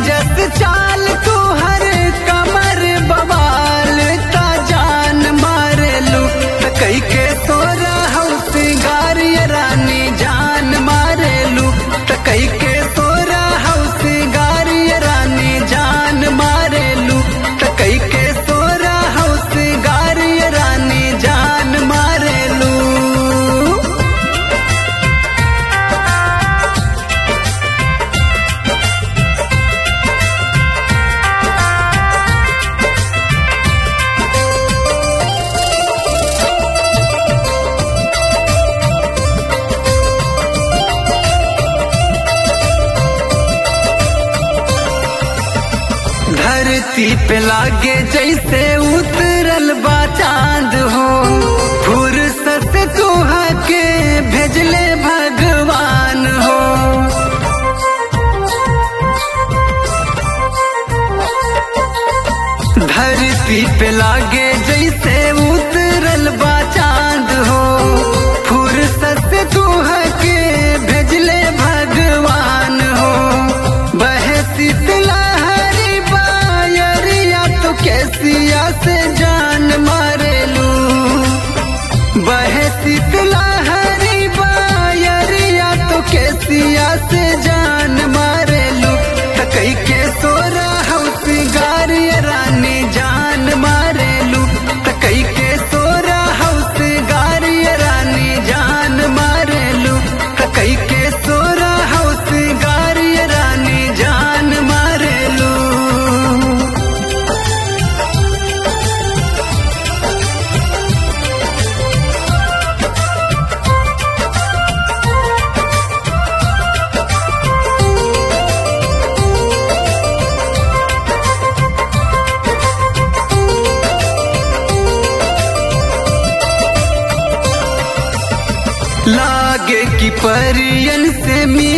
जस चाल तू हर कमर बवाल ता जान मारेलू त कई के सोरा हौस गारिय रानी जान मारेलू त कई के सोरा हौस गारिय रानी जान मारेलू त कई के सोरा हौस गारिय रानी जान मारेलू धरती पे लागे जैसे उतरल बा चांद हो फुर्सत तुहा के भेजले भगवान हो धरती पे लागे जैसे उतरल बा चांद हो फुर्सत तुहा के भेजले भगवान हो बहे शीतलहरी बायरिया तो कैसिया से जान मारेलू बहे शीतलहरी बायरिया तो कैसिया से जान मारेलू त कई के सोरा हौस गारिय रानी जान मारेलू त कई के सोरा हौस गारिय रानी जान मारेलू त कई के सोरा हौस गारिय रानी जान मारेलू लागे कि परियन से मी